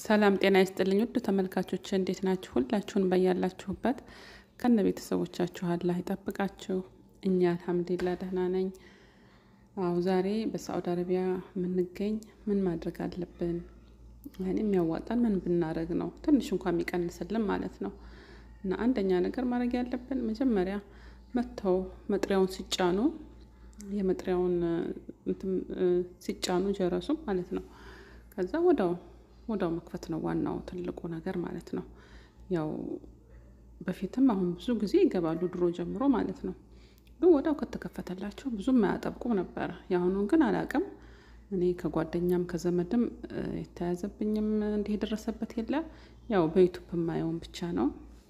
ሰላም ጤና ይስጥልኝ ውድ ተመልካቾች እንዴት ናችሁ? ሁላችሁን በያላችሁበት ከነ ቤተሰቦቻችሁ አላህ ይጠብቃችሁ። እኛ አልሐምዱሊላህ ደህና ነኝ። አዎ ዛሬ በሳዑዲ አረቢያ የምንገኝ ምን ማድረግ አለብን? ያኔ የሚያዋጣን ምን ብናደረግ ነው ትንሽ እንኳን የሚቀንስልን ማለት ነው። እና አንደኛ ነገር ማድረግ ያለብን መጀመሪያ መጥተው መጥሪያውን ሲጫኑ የመጥሪያውን ሲጫኑ ጀረሱ ማለት ነው። ከዛ ወዳው ወዳው መክፈት ነው ዋናው ትልቁ ነገር ማለት ነው። ያው በፊትም አሁን ብዙ ጊዜ ይገባሉ ድሮ ጀምሮ ማለት ነው። ግን ወዳው ከተከፈተላቸው ብዙም አያጠብቁም ነበረ። የአሁኑን ግን አላቅም። እኔ ከጓደኛም ከዘመድም የተያዘብኝም እንዲህ የደረሰበት የለ። ያው በዩቱብ የማየውን ብቻ ነው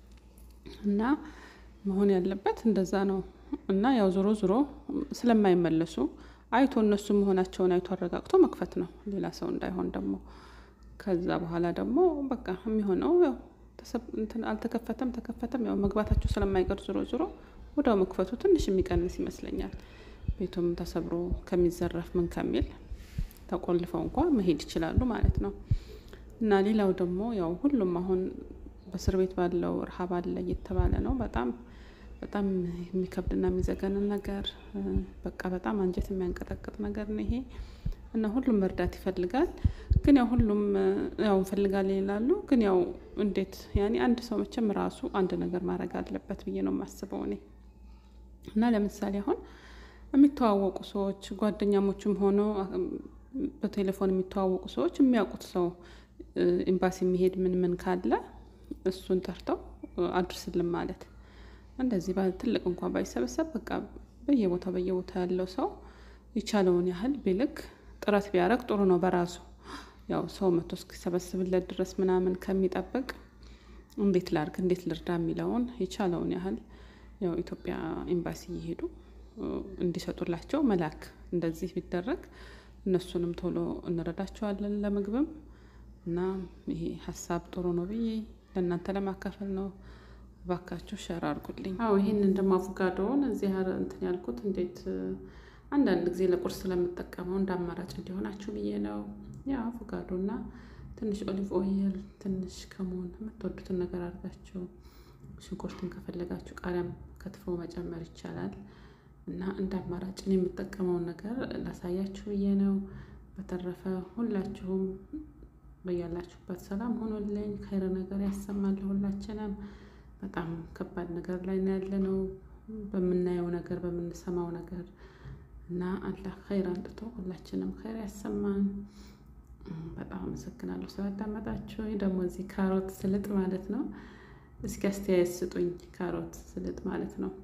እና መሆን ያለበት እንደዛ ነው። እና ያው ዞሮ ዞሮ ስለማይመለሱ አይቶ እነሱ መሆናቸውን አይቶ አረጋግቶ መክፈት ነው፣ ሌላ ሰው እንዳይሆን ደግሞ። ከዛ በኋላ ደግሞ በቃ የሚሆነው ያው አልተከፈተም ተከፈተም ያው መግባታቸው ስለማይቀር ዞሮ ዞሮ ወዲያው መክፈቱ ትንሽ የሚቀንስ ይመስለኛል። ቤቱም ተሰብሮ ከሚዘረፍ ምን ከሚል ተቆልፈው እንኳ መሄድ ይችላሉ ማለት ነው። እና ሌላው ደግሞ ያው ሁሉም አሁን በእስር ቤት ባለው ረሃብ አለ እየተባለ ነው። በጣም በጣም የሚከብድና የሚዘገንን ነገር በቃ በጣም አንጀት የሚያንቀጠቅጥ ነገር ነው ይሄ እና ሁሉም መርዳት ይፈልጋል። ግን ያው ሁሉም ያው እንፈልጋለን ይላሉ። ግን ያው እንዴት ያኔ አንድ ሰው መቼም ራሱ አንድ ነገር ማድረግ አለበት ብዬ ነው የማስበው እኔ እና ለምሳሌ አሁን የሚተዋወቁ ሰዎች ጓደኛሞችም ሆኖ በቴሌፎን የሚተዋወቁ ሰዎች የሚያውቁት ሰው ኤምባሲ የሚሄድ ምን ምን ካለ እሱን ጠርተው አድርስልን ማለት እንደዚህ ትልቅ እንኳን ባይሰበሰብ በቃ በየቦታው በየቦታው ያለው ሰው የቻለውን ያህል ቢልክ ጥረት ቢያደርግ ጥሩ ነው። በራሱ ያው ሰው መቶ እስኪሰበስብለት ድረስ ምናምን ከሚጠብቅ እንዴት ላርግ እንዴት ልርዳ የሚለውን የቻለውን ያህል ያው ኢትዮጵያ ኤምባሲ እየሄዱ እንዲሰጡላቸው መላክ እንደዚህ ቢደረግ እነሱንም ቶሎ እንረዳቸዋለን ለምግብም እና ይሄ ሀሳብ ጥሩ ነው ብዬ ለእናንተ ለማካፈል ነው። እባካችሁ ሸር አድርጉልኝ። አዎ ይህንን ደግሞ አቮካዶውን እዚህ እንትን ያልኩት እንዴት አንዳንድ ጊዜ ለቁርስ ስለምጠቀመው እንደ አማራጭ እንዲሆናችሁ ብዬ ነው። ያ አቮካዶ እና ትንሽ ኦሊቭ ኦይል፣ ትንሽ ከሞን የምትወዱትን ነገር አድርጋችሁ ሽንኩርትን ከፈለጋችሁ ቃሪያም ከትፎ መጨመር ይቻላል። እና እንደ አማራጭ እኔ የምጠቀመውን ነገር ላሳያችሁ ብዬ ነው። በተረፈ ሁላችሁም በያላችሁበት ሰላም ሆኖልኝ ከይረ ነገር ያሰማል ሁላችንም። በጣም ከባድ ነገር ላይ ነው ያለነው በምናየው ነገር በምንሰማው ነገር እና አላህ ኸይር አንጥቶ ሁላችንም ኸይር ያሰማን። በጣም አመሰግናለሁ ስላዳመጣችሁ። ደግሞ እዚህ ካሮት ስልጥ ማለት ነው። እስኪ አስተያየት ስጡኝ። ካሮት ስልጥ ማለት ነው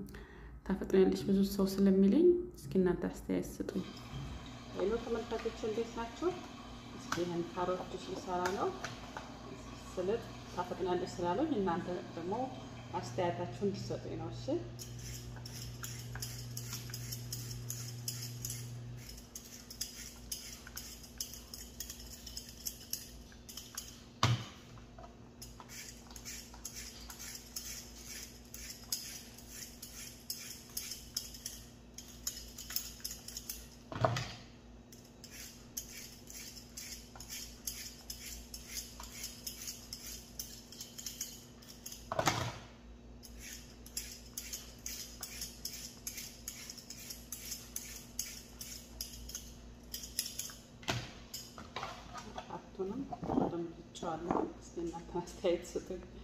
ታፈጥኛለች ብዙ ሰው ስለሚለኝ እስኪ እናንተ አስተያየት ስጡኝ። ሌሎ ተመልካቾች እንዴት ናቸው? እስኪ ይህን ካሮት ጁስ ሊሰራ ነው ስልጥ ታፈጥናለች ስላለኝ እናንተ ደግሞ አስተያየታችሁ እንዲሰጡኝ ነው። እሺ ሁለቱንም በደንብ ብቻዋለሁ። እስኪ እናንተ አስተያየት ስጡኝ።